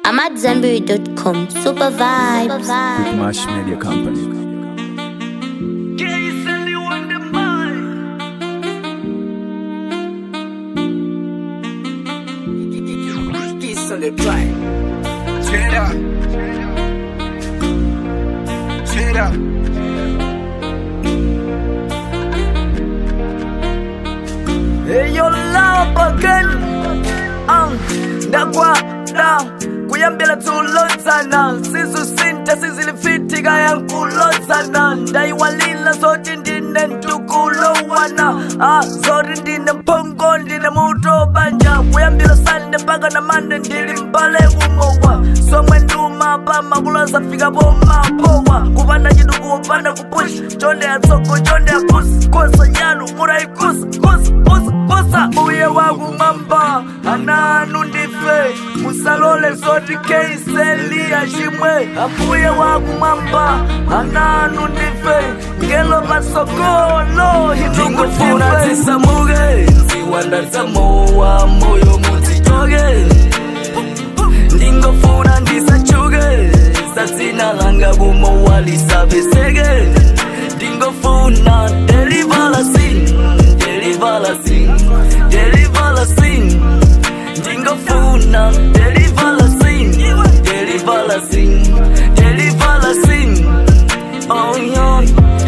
AmadZanbury.com. Super vibes. Mash Media Company. Check up. Check up. Eyo love again uh, ndakwada kuyambira tulozana sizusinta sizilifitika yankulozana ndayiwalila zoti ndine ntukulowana ah, zoti ndine mphongo ndine muto banja kuyambira sande mpaka na mande ndili mbale kumowa somwe nduma pamakuloza fika pomapowa kupanda chitu kupanda kupush chonde yatsoko chonde yakusi kosa nyalu muraikusa kusa kusa kusa uye wakumamba ananu ndife musalole zoti keiselia chimwe abuye wakumamba ananu ndife ngelo masokolo ndingofuna hinukutive zisamuke nziwanda zamowa moyo mudzitoke ndingofuna ndisachuke satsina langa kumowa lisabeseke ndingofuna delivalasin delivalasin delivalasin ndingofuna delivalasin delivalasin delivalasin oh yeah.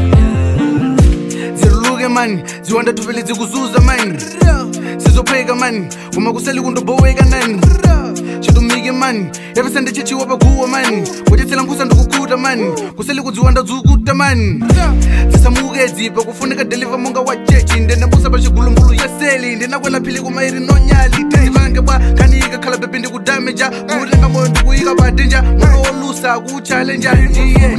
ziruluke mani ziwanda tuvele zikuzuza mani sizopheka mani uma kuseli kundoboweka nani chitumike mani yapesa ndichichiwa paguwa mani kuchetsela nkhusa ndikukuta mani kuseli kudziwanda dzukuta mani zisamuke dzipa kufunika deliva monga wa chechi ndendambusa pa chigulumbulu yeseli ndinakwela phili kumairi nonyali tenzivange bwa khanika khala bebe ndikudameja kutenga moyo ndikuyika padenja mono wolusa kuchalenja ndiye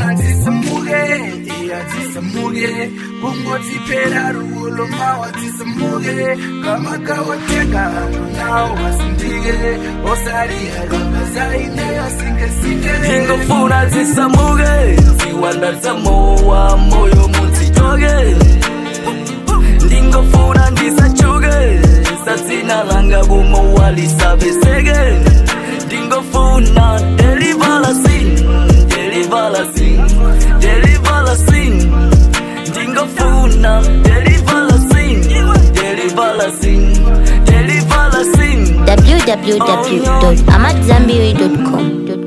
tisamuke kungotiphera rulo mawa tisamuke kamakawatenga nawo wasindike osaliyakamazaineyasingesike ndingofuna zisamuke ziwanda zamowa moyo mudzitoke ndingofuna ndisachuke satsina langa kumowa lisabeseke ndingofuna delivalasin delivalasin delivalasin ndingofuna delivalasin delivalasin delivalasin www.amadzanbury.com.